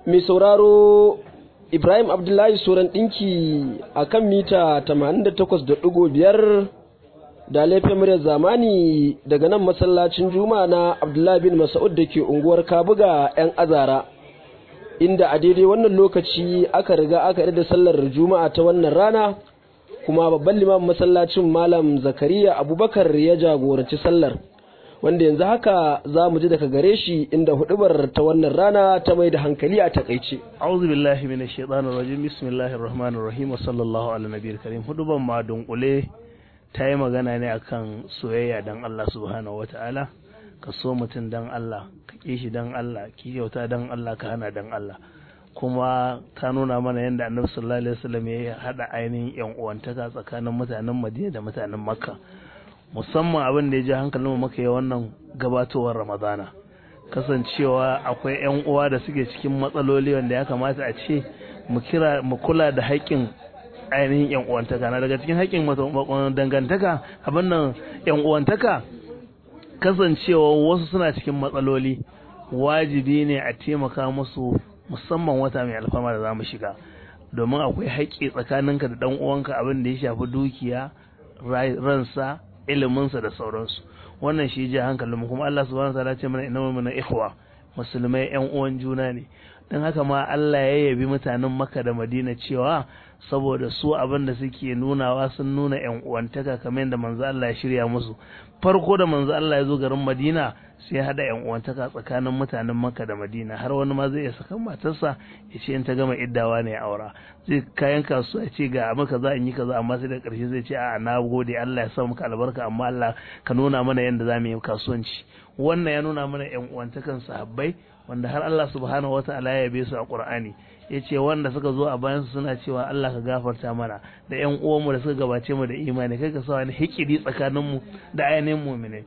mai sauraro Ibrahim Abdullahi Soran ɗinki a kan mita 88.5 da laifin muryar zamani daga nan masallacin Juma'a na Abdullahi bin Mas'ud da ke unguwar Kabuga 'yan azara. Inda a daidai wannan lokaci aka riga aka da sallar Juma'a ta wannan rana kuma babban limamin masallacin Malam Zakariya Abubakar ya jagoranci sallar. wanda yanzu haka za mu ji daga gare shi inda hudubar ta wannan rana ta mai da hankali a takaice. A'udhu billahi minash shaitanir rajim bismillahir rahmanir rahim wa sallallahu ala nabiyil karim hudubar ma dunkule ta yi magana ne akan soyayya dan Allah subhanahu wataala ka so mutum dan Allah ka ki shi dan Allah ki kyauta dan Allah ka hana dan Allah kuma ta nuna mana yadda annabi sallallahu alaihi wasallam ya hada ainihin yan uwantaka tsakanin mutanen Madina da mutanen Makka musamman abin da ya ji hankalin maka yi wannan gabatowar ramadana kasancewa akwai 'yan uwa da suke cikin matsaloli wanda ya kamata a ce mu kira mu kula da haƙƙin ainihin 'yan uwantaka na daga cikin haƙƙin dangantaka abin nan 'yan uwantaka kasancewa wasu suna cikin matsaloli wajibi ne a taimaka musu musamman wata mai alfama da za mu shiga domin akwai haƙƙi tsakaninka da ɗan uwanka abin da ya shafi dukiya ransa iliminsa da sauransu wannan shi ji hankalinmu kuma Allah subhanahu wataala ce mana inna mana ikhwa musulmai yan uwan juna ne dan haka ma Allah ya yabi mutanen Makka da Madina cewa saboda su abin da suke nunawa sun nuna yan uwantaka kamar yadda manzo Allah ya shirya musu farko da manzo Allah ya zo garin Madina sai ya hada yan uwantaka tsakanin mutanen Makka da Madina har wani ma zai iya saka matarsa ya ce in ta gama iddawa ne aura zai kayan kasuwa ya ce ga maka za in yi kaza amma sai da karshe zai ce a na gode Allah ya sa maka albarka amma Allah ka nuna mana yadda za mu yi kasuwanci wannan ya nuna mana yan uwantakan sahabbai wanda har Allah subhanahu wataala ya yabe su a Qur'ani yace wanda suka zo a bayan su suna cewa Allah ka gafarta mana da ƴan uwanmu da suka gabace mu da imani kai ka sa wani hikidi tsakanin mu da ainihin mu'minai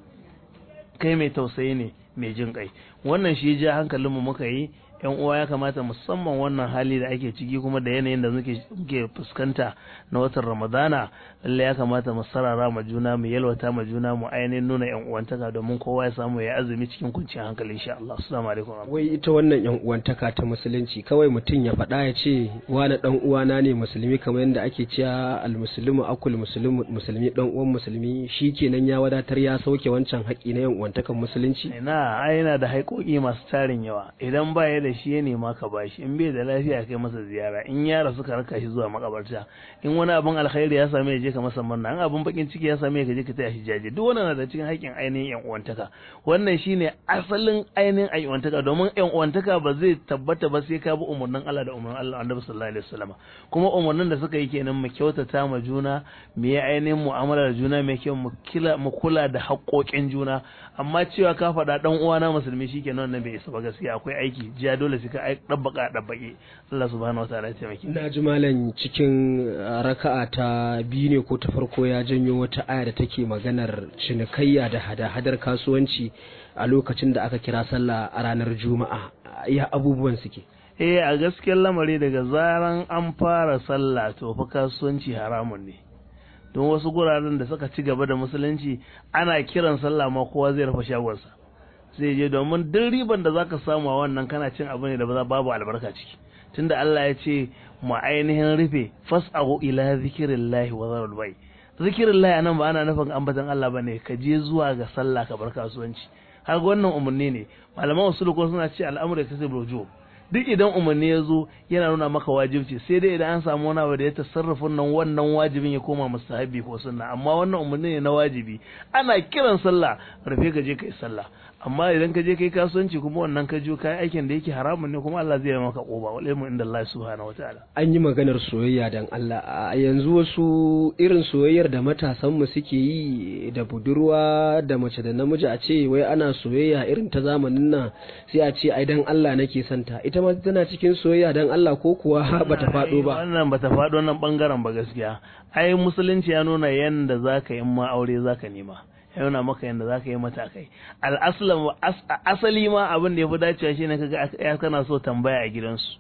kai mai tausayi ne mai jin kai wannan shi ja hankalinmu muka yi yan uwa ya kamata musamman wannan hali da ake ciki kuma da yanayin da muke fuskanta na watan ramadana lalle ya kamata mu sarara ma juna mu yalwata ma juna mu ainihin nuna yan uwantaka domin kowa ya samu ya azumi cikin kwanciyar hankali insha Allah assalamu alaikum wai ita wannan yan uwantaka ta musulunci kawai mutum ya faɗa ya ce wani dan uwana ne musulmi kamar yadda ake cewa almuslimu akul muslimu musulmi dan uwan musulmi shikenan ya wadatar ya sauke wancan haƙi na yan uwantakan musulunci ina ai yana da haƙoƙi masu tarin yawa idan ba ya da shi ya nema ka bashi in bai da lafiya kai masa ziyara in ya rasu ka raka shi zuwa makabarta in wani abin alkhairi ya same je ka masa murna in abin bakin ciki ya same ka je ka taya shi jaje duk wannan na da cikin haƙƙin ainihin yan uwantaka wannan shine asalin ainihin yan uwantaka domin yan uwantaka ba zai tabbata ba sai ka bi umarnin Allah da umarnin Allah Annabi sallallahu alaihi wasallam kuma umarnin da suka yi kenan mu kyautata ma juna mu yi ainihin mu'amala da juna mai kyau mu kula da haƙoƙin juna amma cewa ka faɗa dan uwana musulmi shikenan wannan bai isa ba gaskiya akwai aiki jiya dole sai ka dabbaka dabbake Allah subhanahu wataala ya taimake na ji malam cikin raka'a ta biyu ne ko ta farko ya janyo wata aya da take maganar cinikayya da hada-hadar kasuwanci a lokacin da aka kira sallah a ranar juma'a ya abubuwan suke eh a gaskiyar lamari daga zaran an fara sallah to fa kasuwanci haramun ne don wasu guraren da suka ci gaba da musulunci ana kiran sallah ma kowa zai rufe shagonsa zai je domin duk riban da zaka samu a wannan kana cin abu ne da ba babu albarka ciki tunda Allah ya ce mu ainihin rufe fas'ahu ila zikrillahi wa zarul bai zikrillahi anan ba ana nufin ambatan Allah bane ka je zuwa ga sallah ka bar kasuwanci har wannan umarni ne malaman usul ko suna ce al'amru yakasibu rujub duk idan umarni ya zo yana nuna maka wajibci sai dai idan an samu wani abu da ya tasarrafa nan wannan wajibin ya koma mustahabi ko sunna amma wannan umarni ne na wajibi ana kiran sallah rufe ka je kai sallah amma idan ka je kai kasuwanci kuma wannan ka je kai aikin da yake haramun ne kuma Allah zai maka koba wal ilmu inda Allah subhanahu wataala an yi maganar soyayya dan Allah a yanzu wasu irin soyayyar da matasan mu suke yi da budurwa da mace da namiji a ce wai ana soyayya irin ta zamanin nan sai a ce ai dan Allah nake santa ita ma tana cikin soyayya dan Allah ko kuwa bata faɗo ba wannan bata faɗo nan bangaren ba gaskiya ai musulunci ya nuna yanda zaka yi ma aure zaka nema ya nuna maka yanda zaka yi matakai al'aslam asali ma abin da ya fi dacewa shine kaga ya kana so tambaya a gidansu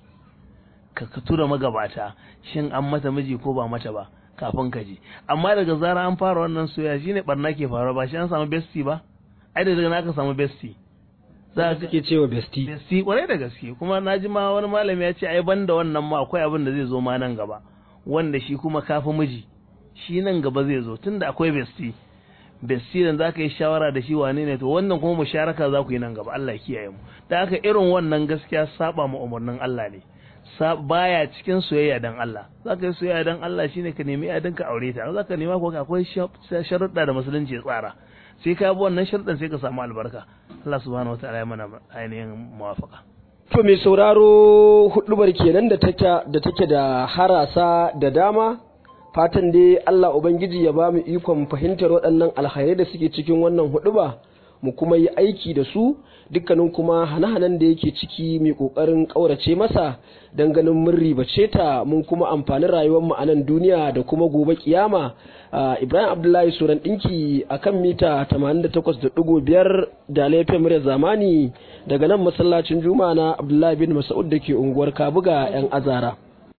ka ka tura magabata shin an mata miji ko ba mata ba kafin ka je amma daga zara an fara wannan soyayya shine barna ke faruwa ba shi an samu besti ba ai da daga aka samu besti za ka suke cewa besti besti kwarai da gaske kuma na ji ma wani malami ya ce ai banda wannan ma akwai abin da zai zo ma nan gaba wanda shi kuma kafi miji shi nan gaba zai zo tunda akwai besti besti da za ka yi shawara da shi wane ne to wannan kuma musharaka za ku yi nan gaba Allah ya kiyaye mu da haka irin wannan gaskiya saba mu umarnin Allah ne baya cikin soyayya dan Allah za ka yi soyayya dan Allah shine ka nemi yadin ka aure ta za ka nema ko akwai sharuɗa da musulunci ya tsara sai ka bi wannan sharuɗan sai ka samu albarka Allah subhanahu wataala ya mana ainihin muwafaka to mai sauraro hudubar kenan da take da take da harasa da dama fatan dai Allah ubangiji ya ba mu ikon fahimtar waɗannan alkhairai da suke cikin wannan huduba mu kuma yi aiki da su dukkanin kuma hane-hanen da yake ciki mai kokarin ƙaurace masa don ganin mun ribace ta mun kuma amfani rayuwar mu a nan duniya da kuma gobe kiyama Ibrahim Abdullahi Suran ɗinki a kan mita 88.5 da laifin murya zamani daga nan masallacin juma'a na Abdullahi bin Mas'ud da ke unguwar Kabuga 'yan azara.